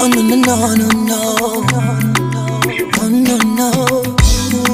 Oh no no no no no Oh no no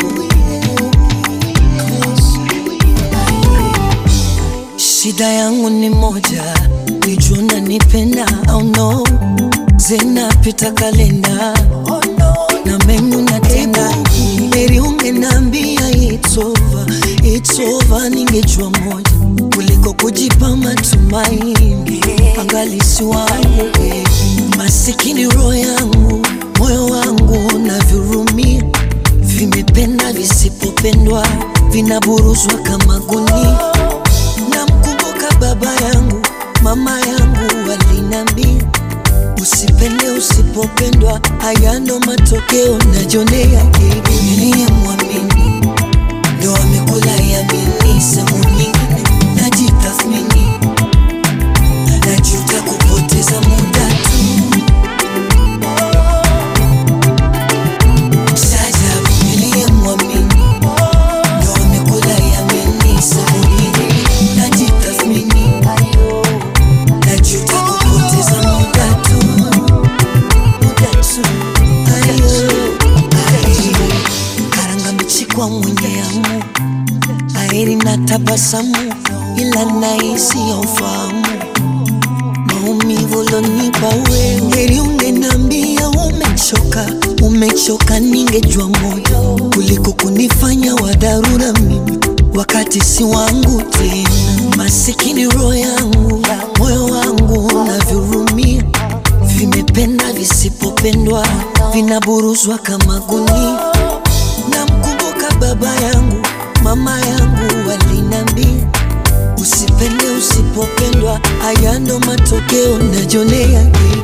Shida yangu ni moja, nijua unanipenda au no, zinapita kalenda na menyu natenda, heri ungenambia it's over, it's over, ningejua moja kuliko kujipa matumaini, angalisi wangu eh. masikini roho yangu, moyo wangu navyurumia, vimependa visipopendwa, vinaburuzwa kama gunia Namkumbuka baba yangu, mama yangu walinambia, usipende usipopendwa, haya ndo matokeo najonea. Hivi niliyemwamini ndo amekula yamini, sehemu nyingine najitathmini, najuta kupoteza muda tu. Shajabu niliyemwamini ndo amekula yamini, sehemu nyingine najitathmini, najuta kupoteza muda tu, muda tu. Ayo, ayo. Karanga mbichi kwa mwenye amu, aheri na tabasamu, ila nahisi ya ufahamu maumivu lonipa wewe, heri ungenambia umechoka, umechoka, ningejua moyo kuliko kunifanya wa dharura mimi wakati si wangu tena. Masikini roho yangu, moyo wangu navyurumia, vimependa visipopendwa, vinaburuzwa kama gunia. Namkumbuka baba yangu, mama yangu walinambia Usipende usipopendwa, haya ndo matokeo najonea.